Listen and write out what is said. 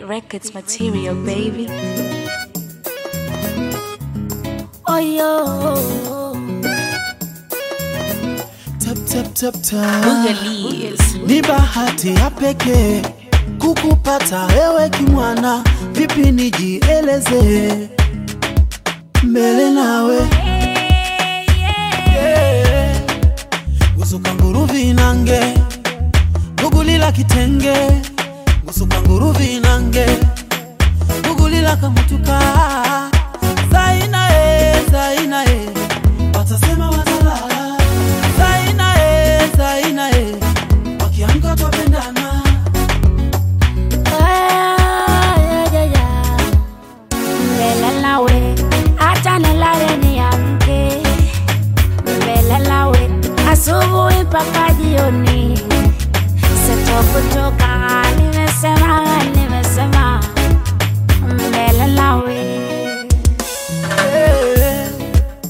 Records material, baby. Oh yo, Tap, tap, tap, tap. Boogalies. Ni bahati ya pekee kukupata wewe kimwana, vipi nijieleze mbele nawe yeah. gusuka nguruvi nange gugulila kitenge gusuka nguruvi nange gugulila kamutuka zaina e zaina e watasema watalala zaina e zaina e wakiamka twapendana Ah, yeah, yeah, yeah. Mbele nawe, acha nilale niamke. Mbele nawe, asubuhi mpaka jioni, sitokuchoka hali